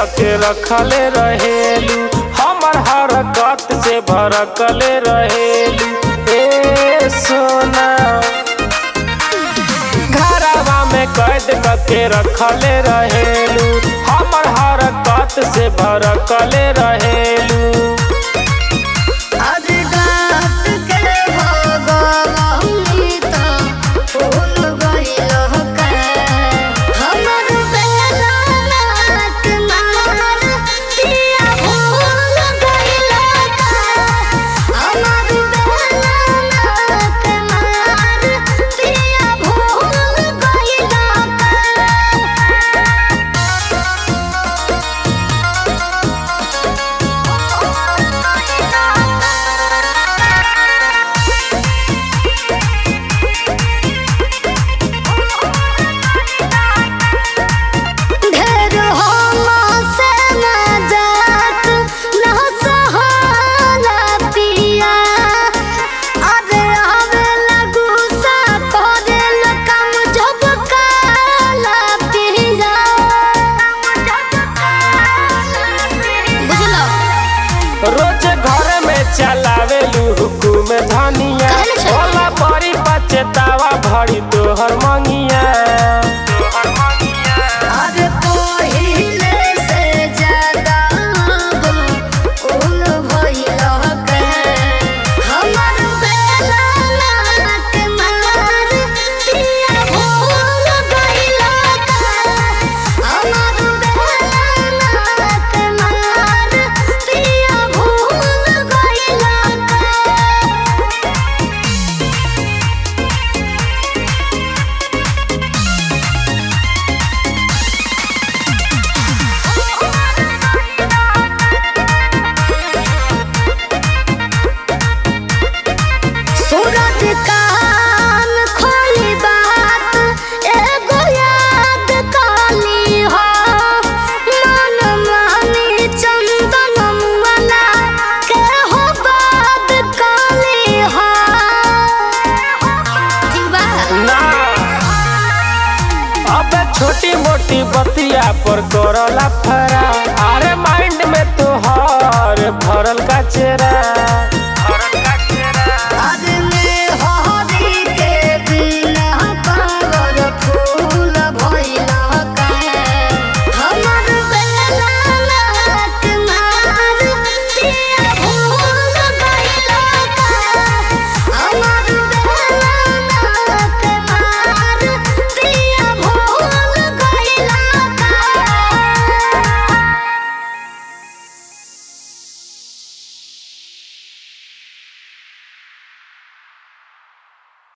के रखले रहेलू हमर हरकत से भरकले रहेलू ए सोना घरवा में कैद के रखले रहेलू हमर हरकत से भरकले रहेलू आज रात के भगवानी तो फूल गइल का हमर बेला नाक मार दिया भूल गइल का हमर बेला नाक मार दिया भूल गइल ढेर से मजाक न सहाला पिया अरे आवेला गुस्सा करेल काम जब काला पिया बुझलो रोज घर में चलावेलू हुकुम धनिया कहले छै। होला बड़ी पचेतावा भरी तोहर मंगिया अरे पहिले से ज्यादा उल भइल के हमर बेला नाक मार दिया भूल गइल का हमर बेला नाक मार दिया भूल गइल का सूरज कान खोली बात एगो याद काली हो मन मानी चंदन मुअला के हो बात काली हो ठीक बा ना अब छोटी मोटी बतिया पर करला फरा अरे माइंड में तोहर भरल का चेहरा